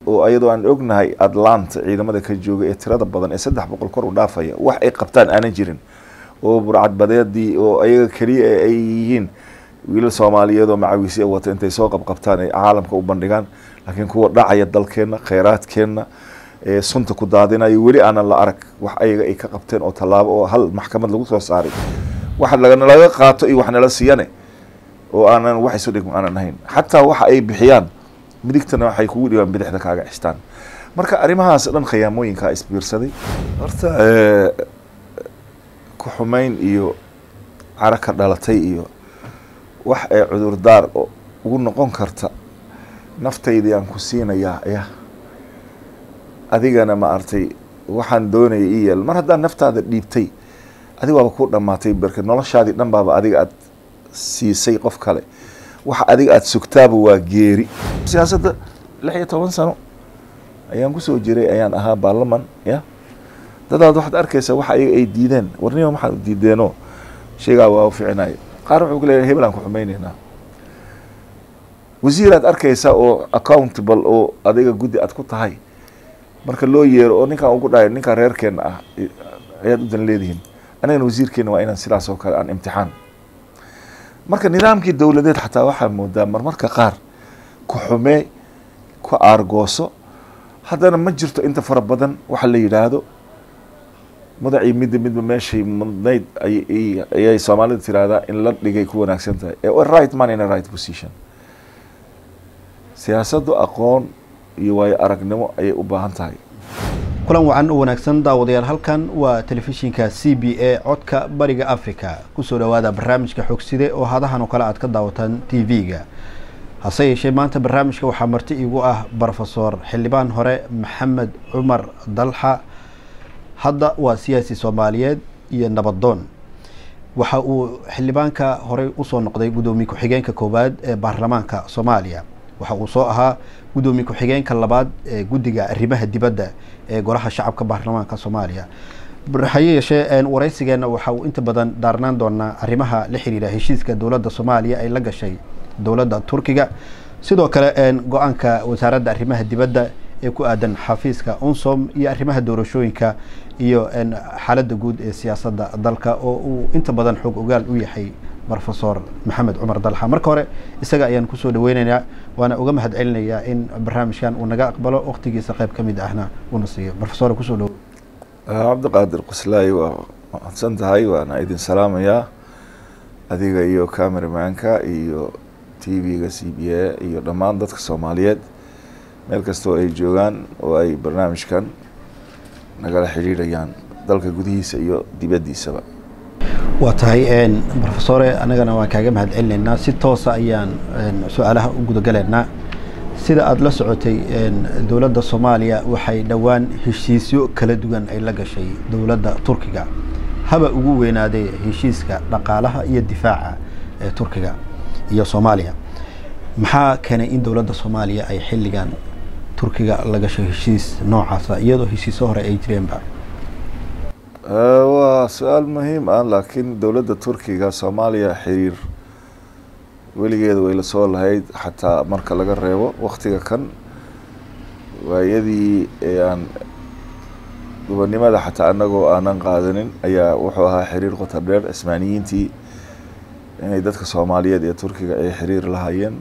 oo ayadoo aan ognahay atlanta ciidamada ka jooga ee tirada badan ee saddex boqol kor u dhaafaya wax ay qabtaan aanan jirin oo burcadbadeedii oo ayaga keliya ay yihiin wiilal soomaaliyeed oo macawiisya wata intay soo qabqabtaan ay caalamka u bandhigaan laakiin kuwa dhacaya dalkeenna kheyraadkeenna ee sunta ku daadinayo weli aanan la arag wax ayaga ay ka qabteen oo tallaabo oo hal maxkamad lagu soo saaray wax laga qaato iyo wax nala siiyane oo aanan wax isu dhigmo aanan ahayn xataa waxa ay bixiyaan midigtana waxay kugu dhibaan bidixda kaaga xistaan marka arrimahaas dhan khiyaamooyinkaa isbiirsaday horta ku xumayn iyo caro ka dhalatay iyo wax ee cudurdaar ugu noqon karta naftaydii aan ku siinayaa ya adigana ma artay waxaan doonaya i yeel mar haddaad naftaada dhiibtay adig waaba ku dhamaatay berke noloshaadii dhan baaba adiga aad siisay qof kale waxa adiga aada sugtaaba waa geeri siyaasadda lix iyo toban sano ayaan kusoo jiray ayaan ahaa baarlaman ya dadaad waxaad arkaysaa waxa ayaga ay diideen warnima maxaad diideenoo sheegaa waa u ficinayo qaar wuxuu ku leeyahay hebel aan ku xumayneynaa wasiiraad arkaysaa oo accountable oo adiga guddi aad ku tahay marka loo yeero oo ninkaan ugu dhahay ninkaan reerkeena ah ayaad u dan leedihiin anigana wasiirkeena waa inaan sidaas oo kale aan imtixaan marka nidaamkii dowladeed xataa waxaa moodaa marmarka qaar ku xumee ku aargooso haddana ma jirto inta fara badan waxa la yidhaahdo mudacii midda midba meeshay mudnayd ayay soomaalida tiraahdaa in la dhigay ku wanaagsan tahay right man in a right position siyaasaddu aqoon iyo waayo aragnimo ayay u baahan tahay kulan wacan u wanaagsan daawadayaal halkan waa telefishinka c b a codka bariga africa kusoo dhawaada barnaamijka xogside oo hadahan oo kale aad ka daawataan t v-ga hase yeeshee maanta barnaamijka waxaa marti igu ah brofesor xildhibaan hore maxamed cumar dalxa hadda waa siyaasi soomaaliyeed iyo nabadoon waxa uu xildhibaanka horey usoo noqday guddoomiye ku-xigeenka koowaad ee baarlamaanka soomaaliya waxa uu soo ahaa guddoomiye ku-xigeenka labaad ee guddiga arrimaha dibadda ee golaha shacabka baarlamaanka soomaaliya haye yeeshee waraysigeena waxa uu inta badan daarnaan doonaa arrimaha la xiriira heshiiska dowladda soomaaliya ay la gashay dowladda turkiga sidoo kale go-aanka wasaaradda arrimaha dibadda ee ku aadan xafiiska unsom iyo arrimaha doorashooyinka iyo xaaladda guud ee siyaasadda dalka oo uu inta badan xoog ogaal u yahay brofesor maxamed cumar dalxa marka hore isaga ayaan kusoo dhaweyneynaa waana uga mahad celinayaa in barnaamijkan uu naga aqbalo waqtigiisa qayb ka mid ahna uuna siiyo brofesor kusoo dhawo cabdiqaadir qoslaayi waa mahadsan tahay waana idin salaamayaa adiga iyo cameramanka iyo t v-ga c b a iyo dhammaan dadka soomaaliyeed meel kastoo ay joogaan oo ay barnaamijkan nagala xidhiidhayaan dalka gudihiisa iyo dibaddiisaba waa tahay brofesore anagana waan kaaga mahad celinaynaa si toosa ayaan su-aalaha u gudagalaynaa sida aada la socotay dowladda soomaaliya waxay dhowaan heshiisyo kala duwan ay la gashay dowladda turkiga haba ugu weynaaday heshiiska dhaqaalaha iyo difaaca ee turkiga iyo soomaaliya maxaa keenay in dowladda soomaaliya ay xilligan turkiga la gashay heshiis noocaasa iyadoo heshiisyo hore ay jireenba waa su-aal muhiim ah laakiin dowladda turkiga soomaaliya xiriir weligeeda way lasoo lahayd xataa marka laga reebo waktiga kan waayadii aan gobonnimada xataa anagoo aanan qaadanin ayaa wuxuu ahaa xiriir qotar dheer cismaaniyiintii inay dadka soomaaliyeed ee turkiga ay xiriir lahayeen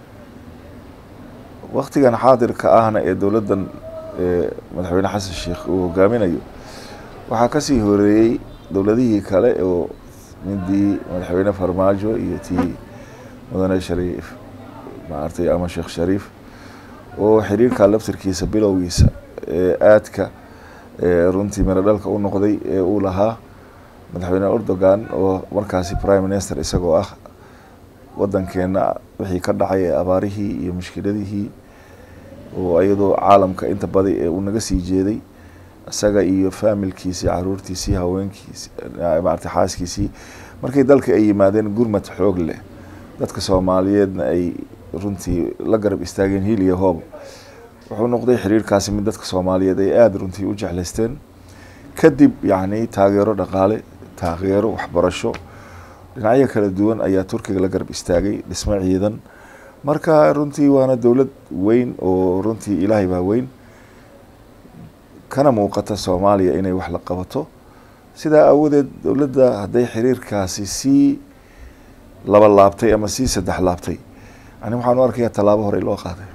waktigan xaadirka ahna ee dowladdan madaxweyne xasan sheikh uu hogaaminayo waxaa kasii horeeyey dowladihii kale oo midii madaxweyne farmaajo iyo tii mudane shariif maartay ama sheekh shariif oo xiriirka laftirkiisa bilowgiisa ee aadka runtii miro dhalka u noqday ee uu lahaa madaxweyne erdogan oo markaasi prime minister isagoo ah wadankeena wixii ka dhacay ee abaarihii iyo mushkiladihii oo iyadoo caalamka inta badi ee uu naga sii jeeday isaga iyo faamilkiisii caruurtiisii haweenkiisi maarata xaaskiisii markay dalka ay yimaadeen gurmad xoog leh dadka soomaaliyeedna ay runtii la garab istaageen hiil iyo hoob wuxuu noqday xiriirkaasi mid dadka soomaaliyeed ay aada runtii u jeclaysteen kadib yacni taageero dhaqaale taageero waxbarasho dhinacyo kala duwan ayaa turkiga la garab istaagay dhismo ciidan marka runtii waana dowlad weyn oo runtii ilaahay baa weyn kana muuqata soomaaliya inay wax la qabato sidaa awadeed dowladda hadday xiriirkaasi sii laba laabtay ama sii saddex laabtay ani waxaan u arkayaa tallaabo horey loo qaaday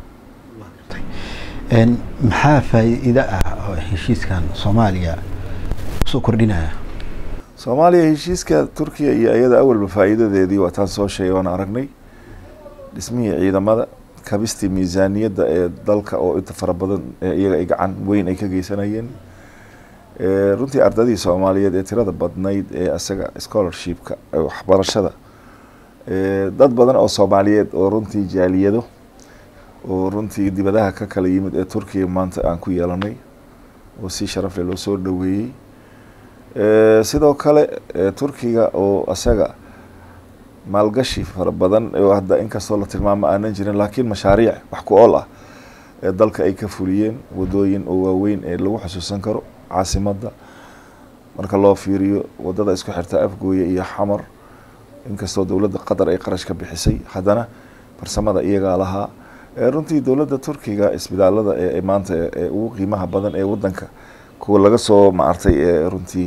maxaa faa'iido ah oo heshiiskan soomaaliya usoo kordhinaya soomaaliya heshiiska turkiya iyo iyada awalba faa'iidadeedii waa taan soo sheegay waan aragnay dhismihii ciidamada kabistii miisaaniyadda ee dalka oo inta fara badan ee iyaga ay gacan weyn ay ka geysanayeen runtii ardadii soomaaliyeed ee tirada badnayd ee isaga scholarshipka waxbarashada dad badan oo soomaaliyeed oo runtii jaaliyado oo runtii dibadaha ka kala yimid ee turkiya maanta aan ku yeelanay oo si sharafle loo soo dhaweeyey sidoo kale turkiga oo isaga maalgashi fara badan oo hadda inkastoo la tilmaamo aanan jirin laakiin mashaariic wax ku ool ah ee dalka ay ka fuliyeen wadooyin oo waaweyn ee lagu xusuusan karo caasimadda marka loo fiiriyo wadada isku xirta afgooye iyo xamar inkastoo dowladda qatar ay qarash ka bixisay haddana farsamada iyagaa lahaa runtii dowladda turkiga isbitaalada ee maanta ee ugu qiimaha badan ee wadanka kuwa laga soo maartay ee runtii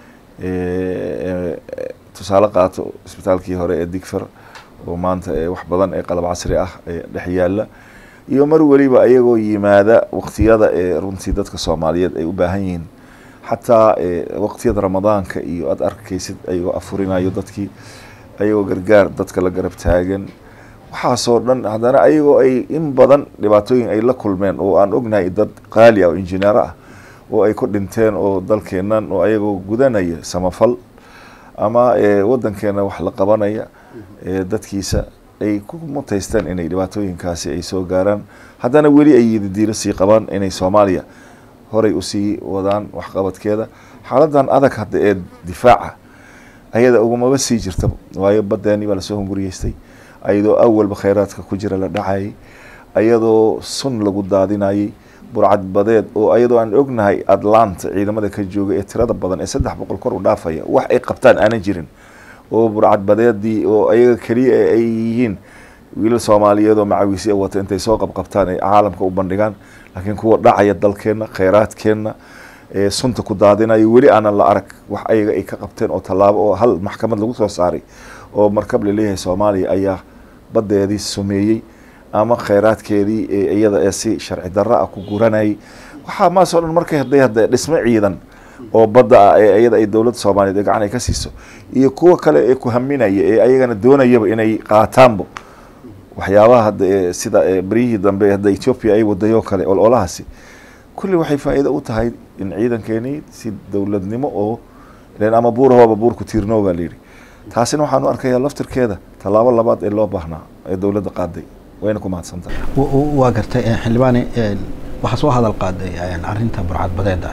tusaale qaato isbitaalkii hore ee digfer oo maanta wax badan ee qalab casri ah ee dhex yaala iyo mar weliba ayagoo yimaada waqtiyada ee runtii dadka soomaaliyeed ay u baahan yihiin xataa waqtiyada ramadaanka iyo aada arkaysid ayagoo afurinayo dadkii ayagoo gargaar dadka la garab taagan waxaasoo dhan haddana ayagoo ay in badan dhibaatooyin ay la kulmeen oo aan ognahay dad qaali ah oo injineero ah oo ay ku dhinteen oo dalkeennan oo ayagoo gudanaya samafal ama wadankeena wax la qabanaya dadkiisa ay ku mutaysteen inay dhibaatooyinkaasi ay soo gaaraan haddana weli ay yididiilo sii qabaan inay soomaaliya horay usii wadaan waxqabadkeeda xaaladan adag hadda ee difaaca ayada ugumaba sii jirta waayo badeeni baa lasoo hunguriyeystay ayadoo awalba kheyraadka ku jira la dhacayay ayadoo sun lagu daadinayay burcad badeed oo ayadoo aan ognahay atlanta ciidamada ka jooga ee tirada badan ee saddex boqol kor u dhaafaya wax ay qabtaan aanan jirin oo burcad badeedii oo ayaga keliya ay yihiin wiilal soomaaliyeed oo macawiisya wata intay soo qabqabtaan ay caalamka u bandhigaan laakiin kuwa dhacaya dalkeenna kheyraadkeenna ee sunta ku daadinayo weli aanan la arag wax ayaga ay ka qabteen oo tallaabo oo hal maxkamad lagu soo saaray oo markab laleeyahay soomaaliya ayaa badeedii sumeeyey ama kheyraadkeedii iyada ee si sharci darro ah ku guranayay waxaa maasoo dhan markay haday hadda dhismo ciidan oo badda ah ee iyada ay dowladda soomaaliyeed ee gacan ay ka siiso iyo kuwa kale ee ku haminaya ee ayagana doonayaba inay qaataanbo waxyaabaha hadda ee sida beryihii dambe hadda ethoopia ay wadayoo kale ololahaasi kulli waxay faa'iido u tahay in ciidankeenii si dowladnimo oo len ama buurahooba buurku tiirnoo baa layidhi taasina waxaan u arkayaa laftirkeeda tallaabo labaad ee loo baahnaa ee dowladda qaaday wayna ku mahadsantahay waa gartay xildhibaane waxaa soo hadal qaaday arrinta burcad badeeda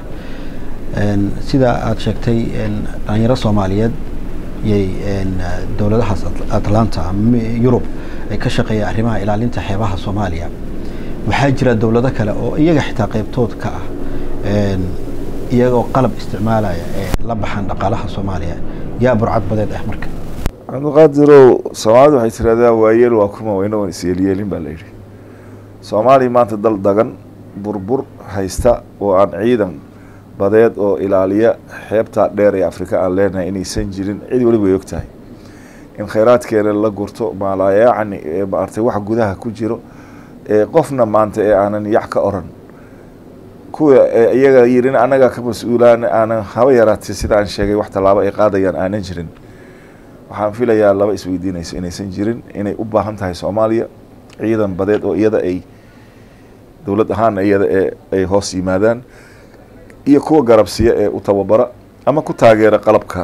sida aada sheegtay dhalinyaro soomaaliyeed yay dowladahaas atlanta yurub ay ka shaqeeyaan arrimaha ilaalinta xeebaha soomaaliya waxaa jira dowlado kale oo iyaga xitaa qeybtood ka ah iyagoo qalab isticmaalaya ee la baxan dhaqaalaha soomaaliya yaa burcad badeed ah marka cabdiqaadirow soomaalida waxay tiraahdaa waayeel waa kuma weyna waan isyeelyeelin baa layidhi soomaaliya maanta dal dagan burbur haysta oo aan ciidan badeed oo ilaaliya xeebtaa dheer ee afrika aan leenahay inaysan jirin cid weliba way og tahay in kheyraadkeena la gurto maalaayacni ee maartay wax gudaha ku jiro ee qofna maanta ee aanan yac ka oran kuwa iyaga yirin annaga ka mas-uulaan aanan haba yaraatay sida aan sheegay wax tallaabo ay qaadayaan aanan jirin waxaan filayaa laba isweydiinayso inaysan jirin inay u baahan tahay soomaaliya ciidan badeed oo iyada ay dowlad ahaana iyada ee ay hoos yimaadaan iyo kuwa garabsiya ee u tababara ama ku taageera qalabka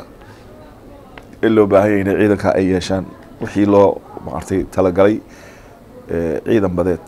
ee loo baahanya inay ciidanka ay yeeshaan wixii loo maartay talagalay ciidan badeed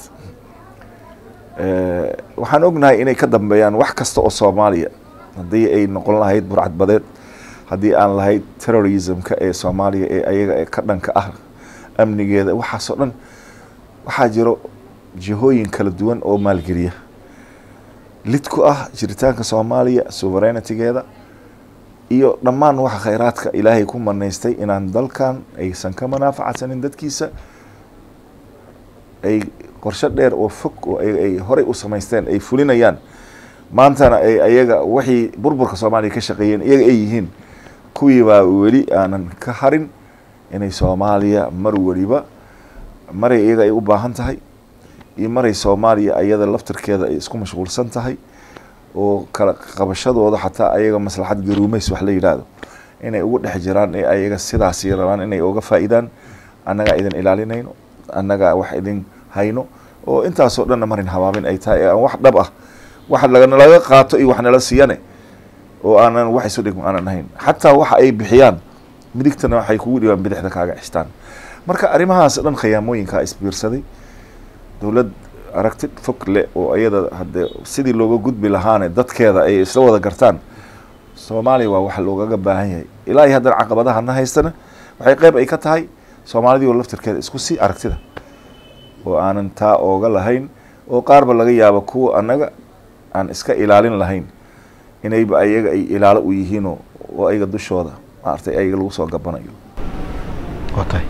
waxaan ognahay inay ka dambeeyaan wax kasta oo soomaaliya haddii ay noqon lahayd burcad badeed haddii aan lahayd terrorismka ee soomaaliya ee ayaga ee ka dhanka ah amnigeeda waxaasoo dhan waxaa jiro jihooyin kala duwan oo maalgeliya lid ku ah jiritaanka soomaaliya sovereignitigeeda iyo dhammaan waxa kheyraadka ilaahay ku manaystay inaan dalkan aysan ka manaafacadsanin dadkiisa ay qorshe dheer oo fog oo ay horey u samaysteen ay fulinayaan maantana ay ayaga wixii burburka soomaaliya ka shaqeeyeen iyaga ay yihiin kuwii baa weli aanan ka harin inay soomaaliya mar weliba maray iyaga ay u baahan tahay iyo maray soomaaliya iyada laftirkeeda ay isku mashquulsan tahay oo kala qabashadooda xataa ayaga maslaxad garuumeys wax la yidhaahdo inay ugu dhex jiraan ee ayaga sidaasi rabaan inay uga faa'iidaan annagaa idin ilaalinayno annagaa wax idin hayno oo intaasoo dhanna marin habaamin ay tahay ee aan wax dhab ah wax laga qaato iyo wax nala siiyane oo aanan wax isu dhigmo aanan ahayn xataa waxa ay bixiyaan midigtana waxay kugu dhibaan bidixda kaaga xistaan marka arrimahaas dhan khiyaamooyinkaa isbiirsaday dowlad aragti fog leh oo iyada haddee sidii looga gudbi lahaane dadkeeda ay isla wada gartaan soomaaliya waa wax loogaga baahan yahay ilaa iyo haddana caqabadaha na haystana waxay qeyb ay ka tahay soomaalidii oo laftirkeeda isku sii aragtida oo aanan taa ooga lahayn oo qaarba laga yaabo kuwa annaga aan iska ilaalin lahayn inayba ayaga ay ilaalo u yihiinoo oo ayaga dushooda maaragtay ayaga lagu soo gabanayo waa tahay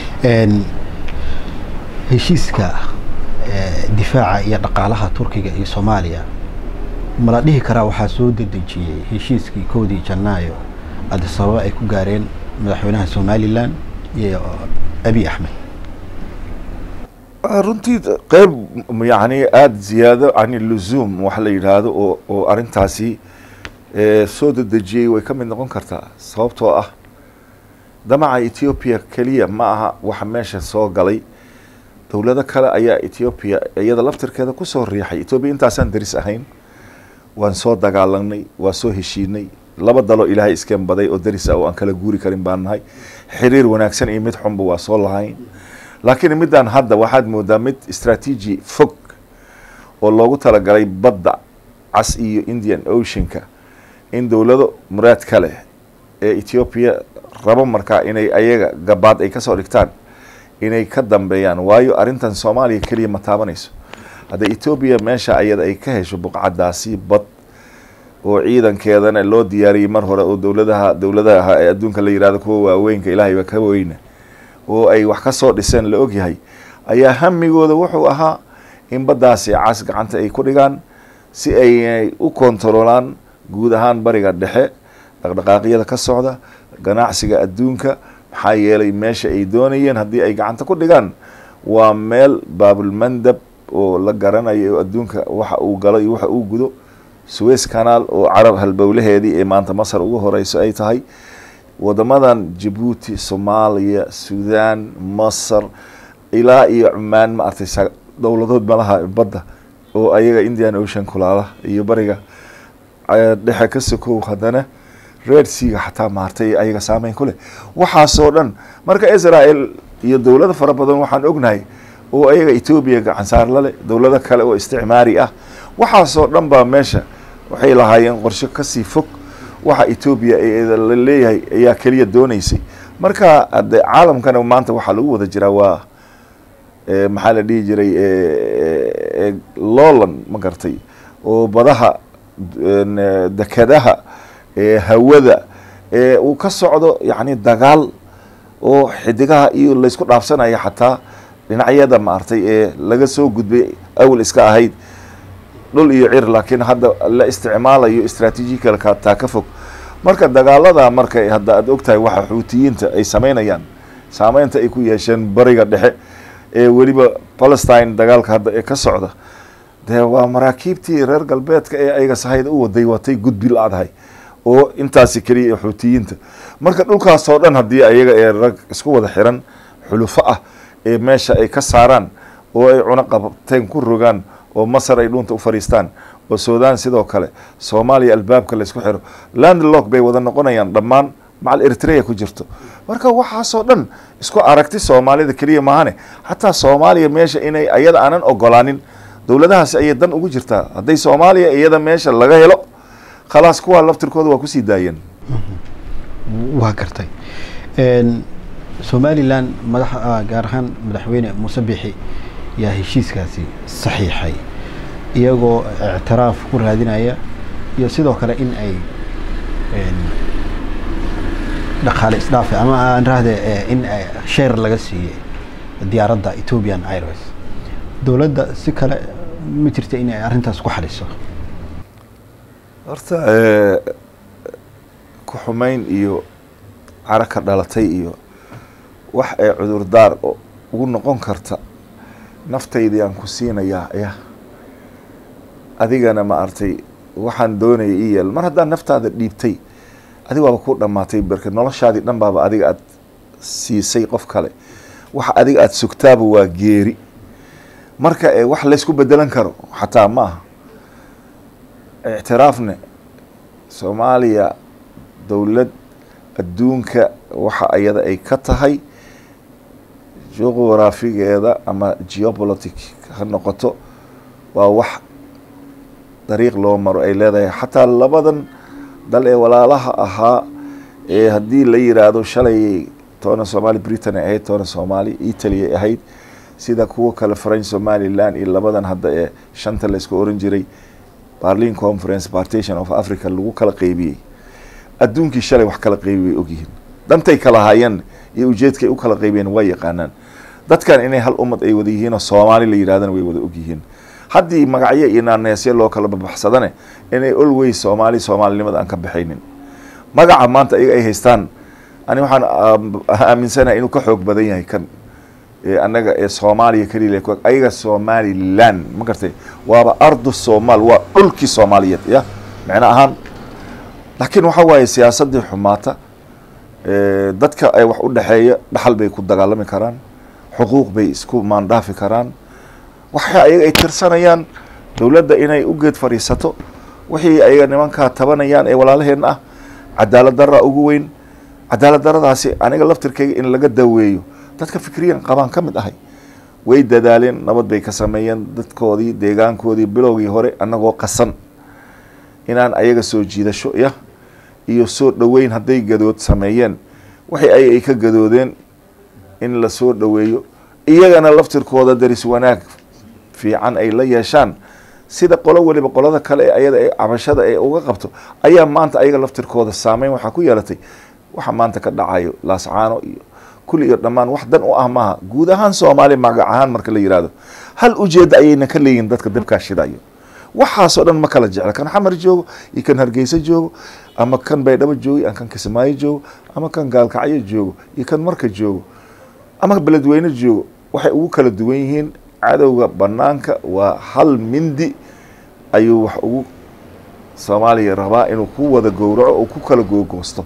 heshiiska difaaca iyo dhaqaalaha turkiga iyo soomaaliya mala dhihi karaa waxaa soo dedejiyey heshiiskii koodii janaayo adisababa ay ku gaareen madaxweynaha somalilan iyo abi axmed runtii qeyb yani aada ziyaado can luzuum wax la yidhaahdo oo oo arrintaasi soo dedejiyey way ka mid noqon kartaa sababtoo ah damaca ethiopia keliya ma aha waxa meesha soo galay dowlado kale ayaa ethiopia iyada laftirkeeda kusoo riixay ethoopia intaasaan daris ahayn waan soo dagaalanay waa soo heshiinay laba dalo ilaahay iskeen baday oo daris ah oo aan kala guuri karin baan nahay xiriir wanaagsan iyo mid xunba waa soo lahayn laakiin middan hadda waxaad moodaa mid istraatiiji fog oo loogu talagalay badda cas iyo indian oceanka in dowlado muraad ka leh ee ethiopia rabo markaa inay ayaga gabaad ay kasoo dhigtaan inay ka dambeeyaan waayo arrintan soomaaliya keliya ma taabanayso hadda ethoobia meesha ayada ay ka hesho buqcadaasi bad oo ciidankeedana loo diyaariyey mar hore oo dowladaha dowladaha ee adduunka la yihahdo kuwa waaweynka ilaahayba ka weyna oo ay wax ka soo dhiseen la ogyahay ayaa hamigooda wuxuu ahaa in baddaasi cas gacanta ay ku dhigaan si ay u kontaroolaan guud ahaan bariga dhexe dhaqdhaqaaqyada ka socda ganacsiga adduunka maxaa yeelay meesha ay doonayeen haddii ay gacanta ku dhigaan waa meel baabulmandab oo la garanayo oo adduunka waxa uu galo iyo waxa uu gudo suez canal oo carab halbowlaheedii ee maanta masar ugu horeyso ay tahay wadamadan jabuuti soomaaliya sudan masar ilaa iyo cumaan ma artay dowladood malaha badda oo ayaga indian ocean kulaala iyo bariga dhexe ka sokow haddana red seaga xataa maartay ayaga saameyn ku leh waxaasoo dhan marka israel iyo dowlado fara badan waxaan ognahay oo ayaga etoobiya gacansaar lale dowlado kale oo isticmaari ah waxaasoo dhan baa meesha waxay lahaayeen qorshe kasii fog waxa etoobiya la leeyahay ayaa keliya dooneysay marka ade caalamkana maanta waxaa lagu wada jiraa waa maxaa la dhihi jiray lowland ma gartay oo badaha dekadaha hawada uu ka socdo yani dagaal oo xidigaha iyo laysku dhaafsanaya xataa dhinacyada maartay ee laga soo gudbay awal iska ahayd dhul iyo cir laakiin hadda la isticmaalayo istraatiijikal taa ka fog marka dagaalada marka hadda aad ogtahay waxa xuutiyiinta ay sameynayaan saameynta ay ku yeesheen bariga dhexe ee weliba palestine dagaalka hadda ee ka socda dee waa maraakiibtii reer galbeedka ee ayaga sahayda u waday watay gudbi la-dahay oo intaasi keliya xuutiyiinta marka dhulkaasoo dhan haddii ayaga ee rag isku wada xiran xulufo ah ee meesha ay ka saaraan oo ay cuno qabteen ku rogaan oo masar ay dhuunta u fadhiistaan oo sudan sidoo kale soomaaliya albaabka laysku xiro landlock bay wada noqonayaan dhammaan macal eritrea ku jirto marka waxaasoo dhan isku aragti soomaalida keliya maahane xataa soomaaliya meesha inay ayada aanan ogolaanin dowladahaasi ayay dan ugu jirtaa hadday soomaaliya iyada meesha laga helo khalaas kuwaa laftirkooda waa kusii daayeen waa gartay somalilan madax gaar ahaan madaxweyne muuse bixi yaa heshiiskaasi saxiixay iyagoo ictiraaf ku raadinaya iyo sidoo kale in ay dhaqaale isdhaafe ama aan rahde in sheer laga siiyey diyaaradda ethiopian airways dowladda si kale ma jirta in ay arrintaas ku xaliso horta ku xumayn iyo caro ka dhalatay iyo wax ee cudurdaar ugu noqon karta naftaydii aan ku siinayaa ya adigana ma artay waxaan doonaya i yeel mar haddaad naftaada dhiibtay adig waaba ku dhamaatay berke noloshaadii dhan baaba adiga aada siisay qof kale waxa adiga aada sugtaaba waa geeri marka wax laysku bedelan karo xataa ma aha ictiraafne soomaaliya dowlad adduunka waxa ayada ay ka tahay juquraafigeeda ama geopolitic ha noqoto waa wax dariiq loo maro ay leedahay xataa labadan dal ee walaalaha ahaa ee haddii la yiraahdo shalay toona somaali britain ay ahayd toona soomaali italy ay ahayd sida kuwa kale french somaliland iyo labadan hadda ee shanta laysku oran jiray barlin conference partition of africa lagu kala qeybiyey adduunkii shalay wax kala qeybi way ogyihiin dantay kala haayeen iyo ujeedkay u kala qeybiyeen waa yaqaanaan dadkan inay hal ummad ay wada yihiin oo soomaali la yidhahdana way wada ogyihiin haddii magacyo iyo naaneesyo loo kala babaxsadane inay olweys soomaali soomaalinimada aan ka baxaynin magaca maanta iyaga ay haystaan ani waxaan aaminsanahay inuu ka xoog badan yahay kan annaga ee soomaaliya keliya ayaga somaliland ma gartay waaba ardu somaal waa dhulkii soomaaliyeed ya micno ahaan laakiin waxa waaye siyaasadii xumaata dadka ay wax u dhexeeya dhaxal bay ku dagaalami karaan xuquuq bay isku maandhaafi karaan waxa ayaga ay tirsanayaan dowladda inay u geed fadhiisato wixii ayaga nimankaa tabanayaan ee walaalaheenna ah cadaalad daraa ugu weyn cadaalad daradaasi aniga laftirkayga in laga daweeyo dadka fikriyan qabaan ka mid ahay way dadaaleen nabad bay ka sameeyeen dadkoodii deegaankoodii bilowgii hore annagoo qasan inaan ayaga soo jiidasho ya iyo soo dhoweyn hadday gadood sameeyeen waxay ay ay ka gadoodeen in la soo dhoweeyo iyagana laftirkooda daris wanaag fiican ay la yeeshaan sida qolo weliba qolada kale ee ayada ee cabashada ee uga qabto ayaa maanta ayaga laftirkooda saameyn waxaa ku yeelatay waxa maanta ka dhacayo laascaano iyo kulli iyo dhammaan wax dan u ah maaha guud ahaan soomaaliya magac ahaan marka la yihahdo hal ujeedda ayayna ka leeyihin dadka dabkaa shidayo waxaasoo dhan ma kala jecla kan xamar joogo iyo kan hargeysa joogo ama kan baydhabo joogo ama kan kismaayo joogo ama kan gaalkacyo joogo iyo kan marka joogo ama beledweyne joogo waxay ugu kala duwan yihiin cadowga banaanka waa hal mindi ayuu wax ugu soomaaliya rabaa inuu ku wada gowraco oo ku kala googoosto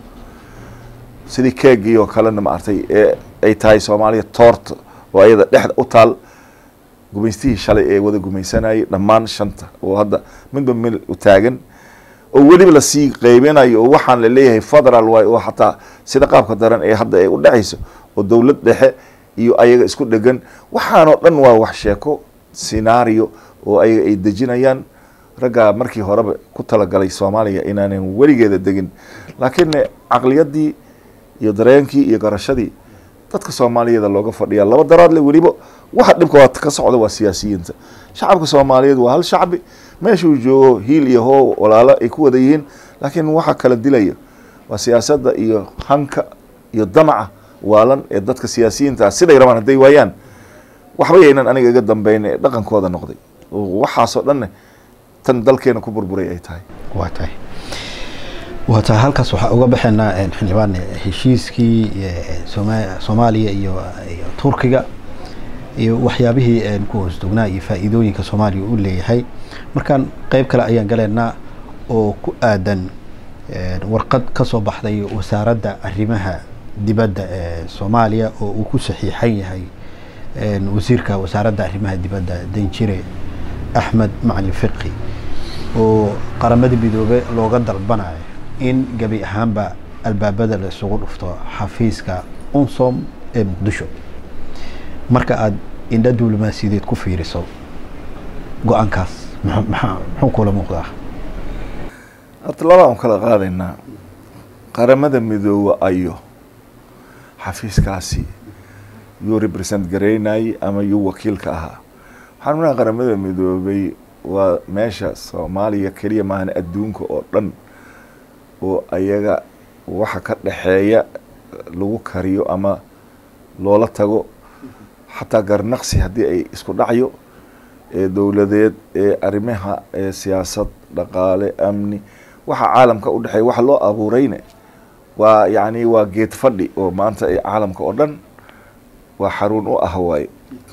sidii keegii oo kalena maartay ee ay tahay soomaaliya toorta oo ayada dhexda u taal gumaystihii shalay ee wada gumaysanayay dhammaan shanta oo hadda midba mil u taagan oo weliba lasii qeybinayo oo waxaan la leeyahay federal waay oo xataa sida qaabka daran ee hadda ay u dhexayso oo dowlad dhexe iyo ayaga isku dhegan waxaanoo dhan waa wax sheeko scenario oo ayaga ay dejinayaan raggaa markii horeba ku talagalay soomaaliya inaanan weligeeda degin laakiin caqliyadii iyo dareenkii iyo garashadii dadka soomaaliyeeda looga fadhiyaa laba daraadle weliba waxa dhibka waa ka socda waa siyaasiyiinta shacabka soomaaliyeed waa hal shacbi meeshuu joogo hiil iyo hoo walaalo ay ku wada yihiin laakiin waxa kala dilaya waa siyaasadda iyo hanka iyo damaca waalan ee dadka siyaasiyiinta siday rabaan hadday waayaan waxba yaynan aniga iga dambeyn ee dhaqankooda noqday waxaasoo dhanne tan dalkeena ku burburay ay tahay waa tahay waa tahay halkaas waxaa uga baxaynaa xildhibaan heshiiskii soomaaliya iyo iyo turkiga iyo waxyaabihii ku hoos dugnaa iyo faa'iidooyinka soomaaliya u leeyahay markaan qeyb kale ayaan galaynaa oo ku aadan warqad ka soo baxday wasaaradda arrimaha dibadda ee soomaaliya oo uu ku saxiixan yahay wasiirka wasaaradda arrimaha dibadda danjire axmed macalin fiqi oo qaramada midoobe looga dalbanayo in gebi ahaanba albaabada la isugu dhufto xafiiska unsom ee muqdisho marka aada indha diblomaasiyadeed ku fiiriso go-aankaas mmaa muxuu kula muuqdaa horta labaan kala qaadaynaa qaramada midoobe ayo xafiiskaasi yuu represent garaynayay ama yuu wakiilka ahaa waxaan unaa qaramada midoobay waa meesha soomaaliya keliya maahan adduunka oo dhan oo ayaga waxa ka dhexeeya lagu kariyo ama loola tago xataa garnaqsi haddii ay isku dhacyo ee dowladeed ee arrimaha ee siyaasad dhaqaale amni waxa caalamka u dhexeeya waxa loo abuurayne waa yacni waa geed fadhi oo maanta ee caalamka oo dhan waa xarun u ah waaye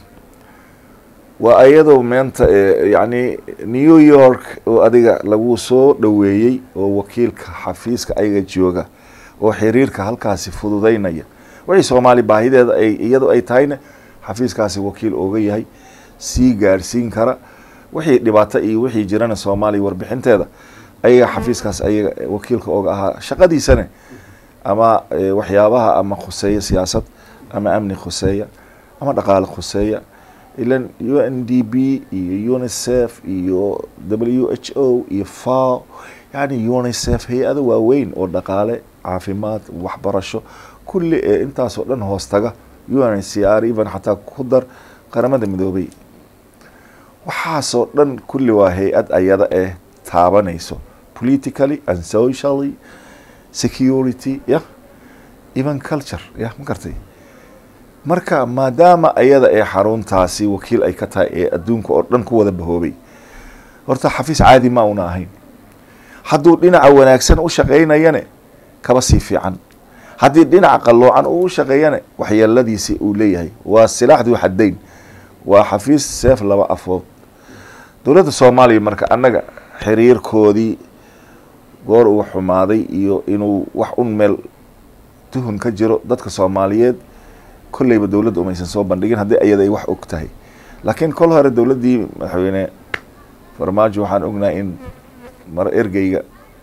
waa iyadoo meenta yacni new york oo adiga lagu soo dhoweeyey oo wakiilka xafiiska ayaga jooga oo xiriirka halkaasi fududeynaya wixii soomaali baahideeda ay iyadoo ay tahayna xafiiskaasi wakiil ooga yahay sii gaarsiin kara wixii dhibaato iyo wixii jirana soomaaliya warbixinteeda ayaga xafiiskaas ayaga wakiilka ooga ahaa shaqadiisana ama waxyaabaha ama khuseeya siyaasad ama amni khuseeya ama dhaqaale khuseeya ilan u n d b iyo unicef iyo w h o iyo fao yani unicef hay-ado waaweyn oo dhaqaale caafimaad waxbarasho kulli ee intaasoo dhan hoostaga u n c r even xataa ku dar qaramada midoobay waxaasoo dhan kulli waa hay-ad ayada eh taabanayso politically and socially security ya even culture ya ma gartay marka maadaama ayada ee xaruntaasi wakiil ay ka tahay ee adduunka oo dhan ku wada bahoobay horta xafiis caadi ma una ahayn hadduu dhinaca wanaagsan u shaqaynayane kaba sii fiican haddii dhinaca qalloocan uu u shaqeeyane waxyeeladiisi uu leeyahay waa silaaxduu xadayn waa xafiis seef laba afood dowladda soomaaliya marka annaga xiriirkoodii goor uu xumaaday iyo inuu wax un meel tuhun ka jiro dadka soomaaliyeed kolleyba dowladda umaysan soo bandhigin haddii ayada ay wax og tahay laakiin kol hore dowladdii madaxweyne farmaajo waxaan ognahay in mar ergeyga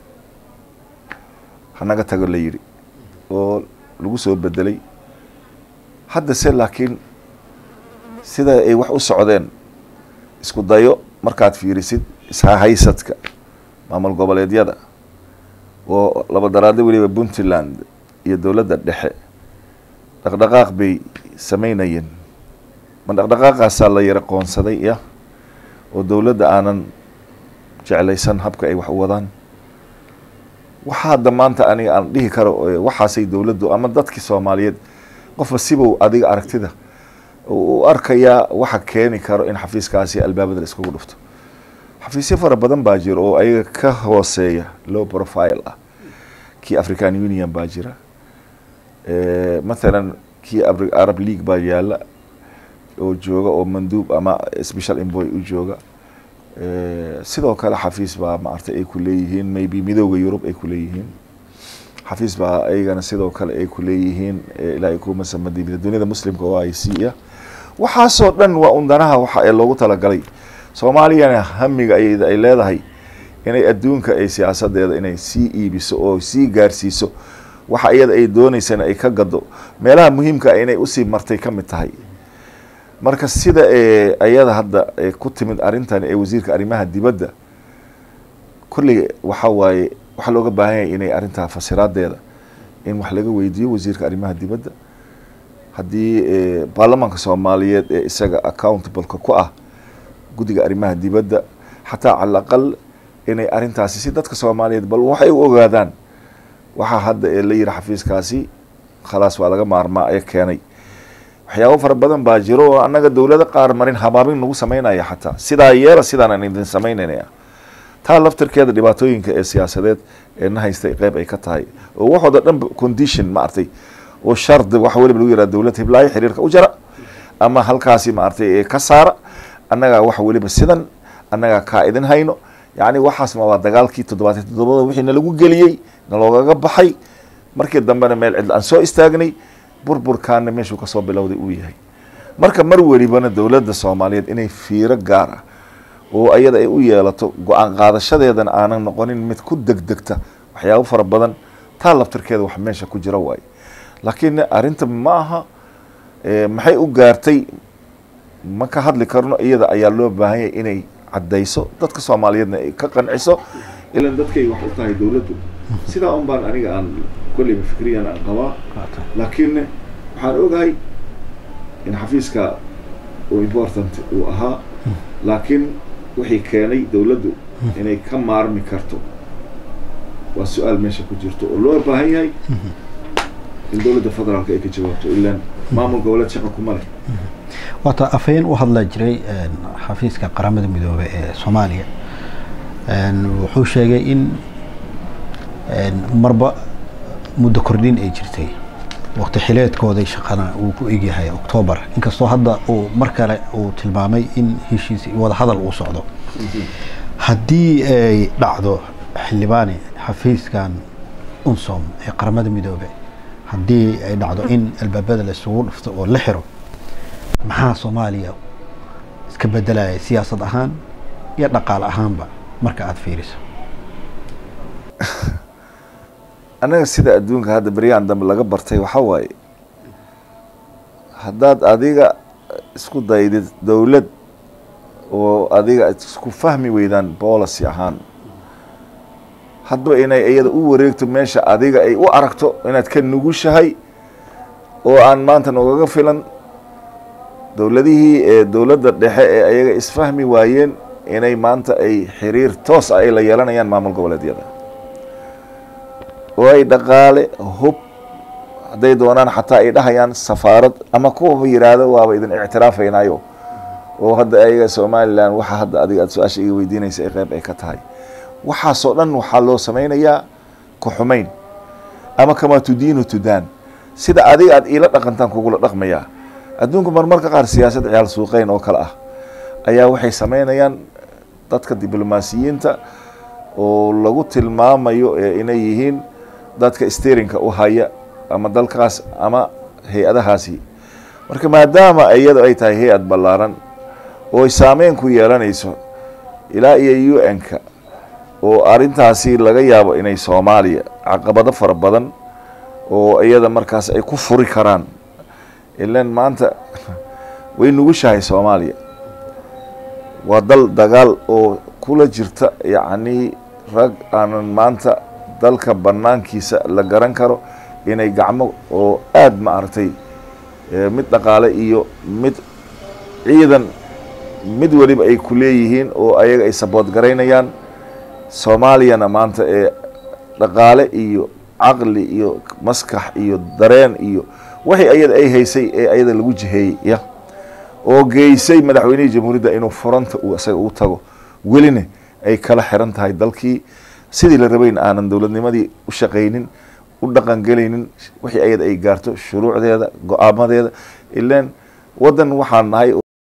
hanaga tago la yidhi oo lagu soo bedelay hadda se laakiin sida ay wax u socdeen isku dayo markaad fiirisid ishahaysadka maamul goboleedyada oo laba daraadle weliba puntland iyo dowladda dhexe dhaqdhaqaaq bay sameynayeen ma dhaqdhaqaaqaasaa la yara qoonsaday ya oo dowladda aanan jeclaysan habka ay wax u wadaan waxaa hadda maanta aniga aan dhihi karo waxaasay dowladdu ama dadkii soomaaliyeed qofba sibow adiga aragtida u arkayaa waxa keeni karo in xafiiskaasi albaabada la iskugu dhufto xafiisyo fara badan baa jira oo ayaga ka hooseeya low profile ah kii african union baa jira mathalan kii arab league baa yaala oo jooga oo manduub ama special emboy u jooga sidoo kale xafiis baa maartay ay ku leeyihiin maybe midooda yurub ay ku leeyihiin xafiis baa ayagana sidoo kale ay ku leeyihiin ilaa kuma samadibida duniyada muslimka oo i c ah waxaasoo dhan waa undanaha waxa ee loogu talagalay soomaaliyana hamiga ay ay leedahay inay adduunka ay siyaasadeeda inay sii iibiso oo sii gaarsiiso waxa iyada ay dooneysana ay ka gado meelaha muhiimka inay usii martay ka mid tahay marka sida ayada hadda ku timid arrintan ee wasiirka arrimaha dibadda kolley waxa waaye waxaa looga baahan yahay inay arrintaa fasiraadeeda in wax laga weydiiyo wasiirka arrimaha dibadda haddii baarlamaanka soomaaliyeed ee isaga accountableka ku ah guddiga arrimaha dibadda xataa cala aqal inay arrintaasi si dadka soomaaliyeed bal waxay u ogaadaan waxaa hadda ee la yiri xafiiskaasi khalaas waa laga maarmaa ee keenay waxyaabo fara badan baa jiro oo annaga dowlado qaar marin habaabin nagu sameynaya xataa sidaa yeela sidaan idin sameynanaya taa laftirkeeda dhibaatooyinka ee siyaasadeed ee na haystay qeyb ay ka tahay oo waxooda dhan condition maartay oo shardi wax weliba lagu yaraha dowlad hiblaayo xiriirka u jara ama halkaasi maartay ee ka saara annagaa wax weliba sidan annagaa kaa idin hayno yacni waxaasma waa dagaalkii toddobaatan toddobada wixii nalagu geliyey naloogaga baxay markii dambena meel cidla aan soo istaagnay burburkaana meeshuu kasoo bilowday uu yahay marka mar welibana dowladda soomaaliyeed inay fiiro gaar ah oo ayada ay u yeelato go-aan qaadashadeedana aanan noqonin mid ku degdegta waxyaabo fara badan taa laftirkeeda wax meesha ku jira waaye laakiin arrinta ma aha maxay u gaartay ma ka hadli karno iyada ayaa loo baahan yahay inay caddayso dadka soomaaliyeedna ay ka qanciso ilan dadkay wax u tahay dowladdu sidaa un baan aniga aan kolleyba fikriyan aan qabaa laakiin waxaan ogahay in xafiiska uu important uu ahaa laakiin wixii keenay dowladdu inay ka maarmi karto waa su-aal meesha ku jirto oo loo baahan yahay in dowladda federaalka ay ka jawaabto ilaan maamul goboleed shaqa kuma leh waata afhayeen u hadla jiray xafiiska qaramada midoobe ee soomaaliya wuxuu sheegay in marba muddo kordhin ay jirtay waqti xileedkooday shaqana uu ku egyahay octoobar inkastoo hadda uu mar kale uu tilmaamay in heshiis wada hadal uu socdo haddii ay dhacdo xildhibaani xafiiskan unsom ee qaramada midoobe haddii ay dhacdo in albaabada la isugu dhufto oo la xiro maxaa soomaaliya iska bedelaya siyaasad ahaan iyo dhaqaale ahaanba marka aada fiiriso annaga sida adduunka hadda beryahan dambe laga bartay waxaa waaye haddaad adiga isku daydid dowlad oo adiga isku fahmi weydaan policy ahaan hadba inay iyada u wareegto meesha adiga ay u aragto inaad ka nugushahay oo aan maanta noogaga filan dowladihii ee dowladda dhexe ee ayaga isfahmi waayeen inay maanta ay xiriir toos ah ay la yeelanayaan maamul goboleedyada oo ay dhaqaale hub hadday doonaan xataa ay dhahayaan safaarad ama kuwaba yidhaahdo waaba idin ictiraafaynayo oo hadda ayaga somalilan waxa hadda adiga aad su-aasha iga weydiinaysa ay qeyb ay ka tahay waxaasoo dhan waxaa loo samaynayaa ku-xumayn ama kamaa tudiinu tudaan sida adiga aad iila dhaqantaan kugula dhaqmayaa adduunku marmarka qaar siyaasad ciyaal suuqeyn oo kale ah ayaa waxay samaynayaan dadka diblomaasiyiinta oo lagu tilmaamayo ee inay yihiin dadka sterinka u haya ama dalkaas ama hay-adahaasi marka maadaama iyada ay tahay hay-ad ballaaran oo ay saameyn ku yeelanayso ilaa iyo u n-ka oo arrintaasi laga yaabo inay soomaaliya caqabado fara badan oo iyada markaas ay ku furi karaan ilan maanta way nugushahay soomaaliya waa dal dagaal oo kula jirta yacnii rag aanan maanta dalka banaankiisa la garan karo inay gacmo oo aada ma aragtay mid dhaqaale iyo mid ciidan mid weliba ay ku leeyihiin oo ayaga ay sabood garaynayaan soomaaliyana maanta ee dhaqaale iyo caqli iyo maskax iyo dareen iyo waxay ayada ay haysay ee ayada lagu jiheeyey ya oo geysay madaxweynihii jamhuuriyadda inuu furanta uu isaga u tago welina ay kala xiran tahay dalkii sidii la rabayna aanan dowladnimadii u shaqaynin u dhaqangelaynin wixii ayada ay gaarto shuruucdeeda go-aamadeeda ilaan waddan waxaan nahay